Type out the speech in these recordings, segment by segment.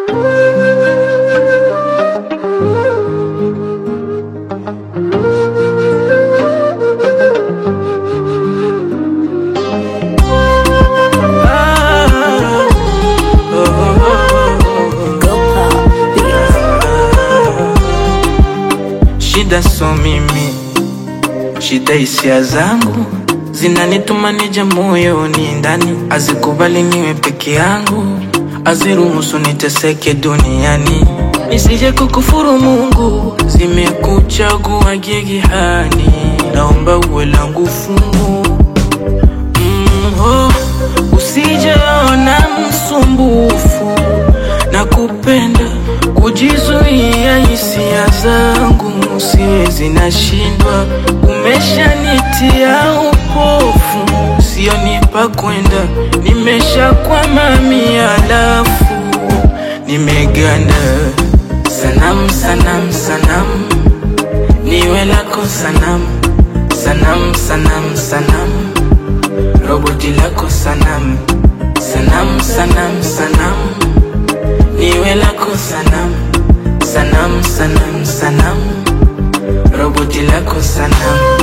Shida so mimi, shida hisia zangu zinanituma nije moyoni ndani, azikubali niwe peke yangu, aziruhusu niteseke duniani, nisije kukufuru Mungu, zimekuchagua gigihani, naomba uwe langu fungu mm, oh, usijeona msumbufu na kupenda kujizuia hisia zangu siwezi, nashindwa. Umeshanitia upofu, sionipa kwenda, nimeshakwama mialafu, nimeganda. Sanamu, sanamu, sanamu, niwe lako sanamu, sanamu, sanamu, sanamu, roboti lako sanamu, sanamu, sanamu, sanamu niwe lako sanamu, sanamu, sanamu, sanamu, roboti lako sanamu.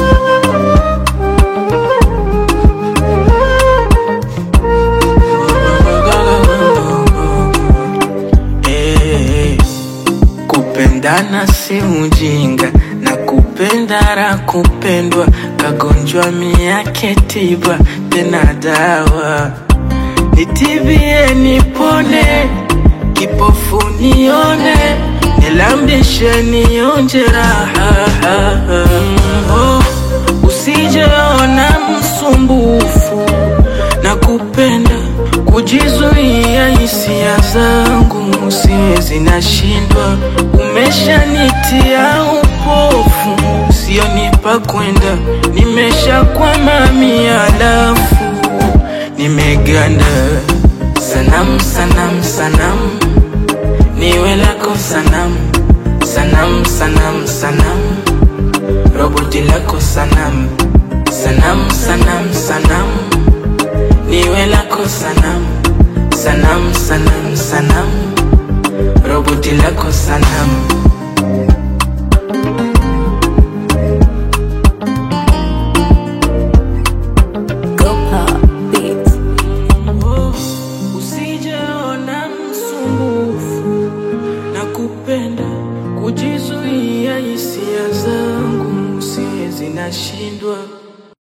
Eh, Kupendana si ujinga na kupenda ra kupendwa, kagonjwa miake tiba tena dawa, nitibie nipone kipofu nione, nilambishe nionje raha. Oh, usijeona msumbufu na kupenda kujizuia hisia zangu siwezi, nashindwa. Umeshanitia upofu, sionipa kwenda, nimeshakwama mialafu, nimeganda Sanamu, sanamu, sanamu, niwe lako sanamu, sanamu, sanamu, sanamu, roboti lako sanamu, sanamu, sanamu, sanamu,